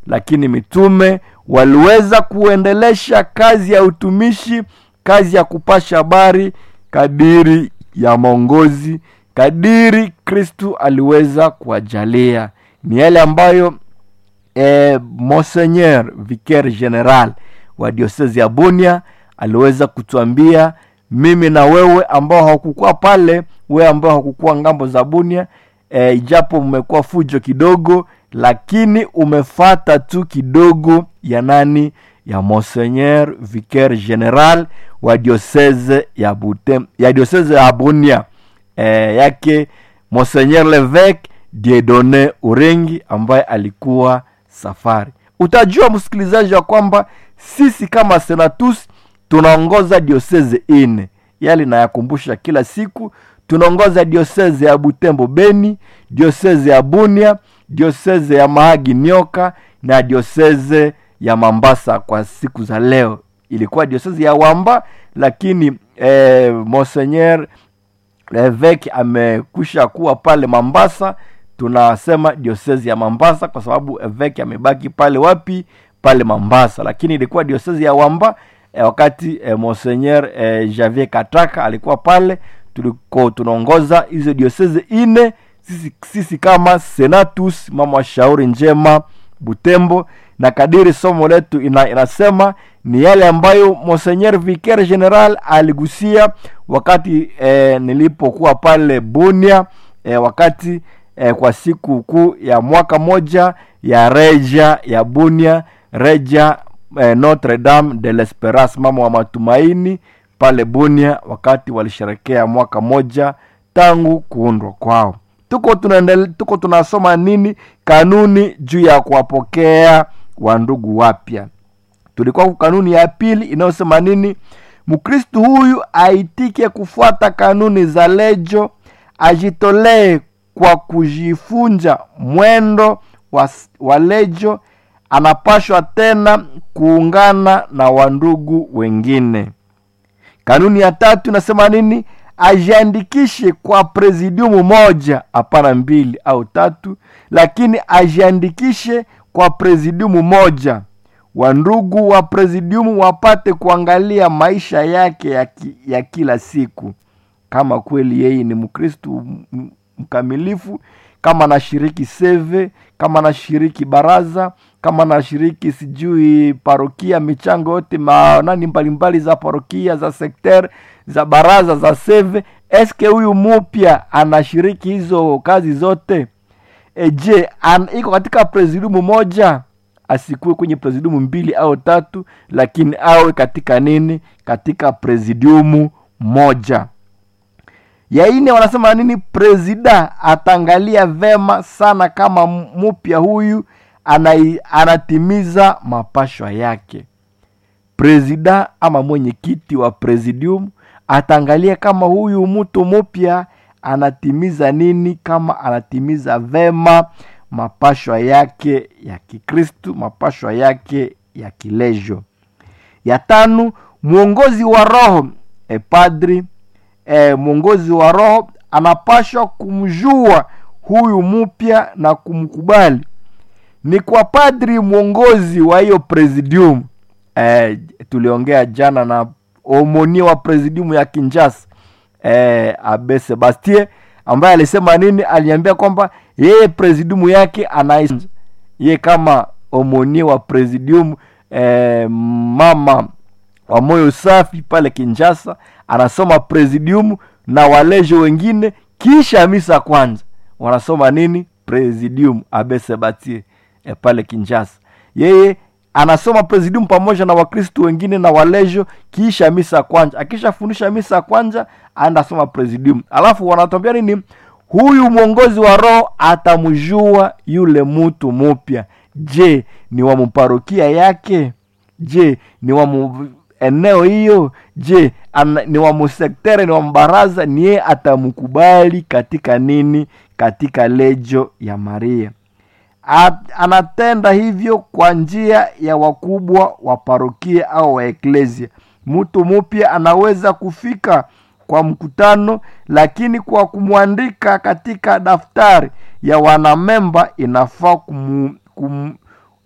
lakini mitume waliweza kuendelesha kazi ya utumishi kazi ya kupasha habari kadiri ya maongozi kadiri kristu aliweza kuwajalia ni yale ambayo eh, monseigneur vicaire general wa diosezi ya bunia aliweza kutuambia mimi na wewe ambao hakukuwa pale wewe ambao hakukuwa ngambo za bunia e, ijapo mmekuwa fujo kidogo lakini umefata tu kidogo ya nani ya monseigneur vicaire general wa diocese ya Butem, ya diocese ya bunia e, yake monseigneur leveke diedone urengi ambaye alikuwa safari utajua msikilizaji wa kwamba sisi kama senatus tunaongoza dioseze ine yali nayakumbusha kila siku tunaongoza dioseze ya butembo beni dioseze ya bunia dioseze ya mahagi nyoka na dioseze ya mambasa kwa siku za leo ilikuwa dioseze ya wamba lakini eh, monseigneur evek amekwisha kuwa pale mambasa tunasema diosezi ya mambasa kwa sababu evek amebaki pale wapi pale mambasa lakini ilikuwa diosezi ya wamba eh, wakati eh, monseigneur eh, javier kataka alikuwa pale tuliko tunaongoza hizo diosezi ine sisi, sisi kama senatus mama wa shauri njema butembo na kadiri somo letu ina, inasema ni yale ambayo monseigneur vicaire general aligusia wakati eh, nilipokuwa pale bunia eh, wakati eh, kwa siku kuu ya mwaka moja ya reja ya bunia reja eh, notre dame de l'esperance mama wa matumaini pale bunia wakati walisherekea mwaka moja tangu kuundwa kwao tuko tunaendele, tuko tunasoma nini kanuni juu ya kuwapokea wandugu wapya tulikuwa kanuni ya pili inayosema nini mkristu huyu aitike kufuata kanuni za lejo ajitolee kwa kujifunja mwendo wa, wa lejo anapashwa tena kuungana na wandugu wengine kanuni ya tatu inasema nini ajiandikishe kwa presidiumu moja hapana mbili au tatu lakini ajiandikishe kwa presidiumu moja wandugu wa presidiumu wapate kuangalia maisha yake ya, ki, ya kila siku kama kweli yeye ni mkristu mkamilifu kama anashiriki seve kama anashiriki baraza kama anashiriki sijui parokia michango yote manani mbalimbali za parokia za sekter za baraza za seve eske huyu mupya anashiriki hizo kazi zote e, je an, iko katika presidiumu moja asikuwe kwenye presidiumu mbili au tatu lakini awe katika nini katika presidiumu moja ya ine wanasema nini presida ataangalia vema sana kama mupya huyu anai, anatimiza mapashwa yake presida ama mwenyekiti wa presidium ataangalia kama huyu mtu mupya anatimiza nini kama anatimiza vema mapashwa yake ya kikristu mapashwa yake ya kilejo ya tano mwongozi wa roho e padri e, mwongozi wa roho anapashwa kumjua huyu mpya na kumkubali ni kwa padri mwongozi wa hiyo presidium e, tuliongea jana na omonia wa presidium ya kinjasa e, abe sebastien ambaye alisema nini aliambia kwamba yeye presidium yake anais ye kama omonie wa presidium e, mama wa moyo safi pale kinjasa anasoma presidium na walejo wengine kisha misa kwanza wanasoma nini presidium abesebatie e, pale kinjasa yeye anasoma presidium pamoja na wakristu wengine na walejo kisha misa kwanza akishafundisha misa kwanza anasoma presidium alafu wanatwambia nini huyu mwongozi wa roho atamjua yule mtu mupya je ni wa mparokia yake je ni wa mu eneo hiyo je ana, ni wa musektere ni wa mbaraza ni yeye atamkubali katika nini katika lejo ya maria At, anatenda hivyo kwa njia ya wakubwa wa parokia au wa eklesia mtu mupya anaweza kufika kwa mkutano lakini kwa kumwandika katika daftari ya wanamemba inafaa kum, kum,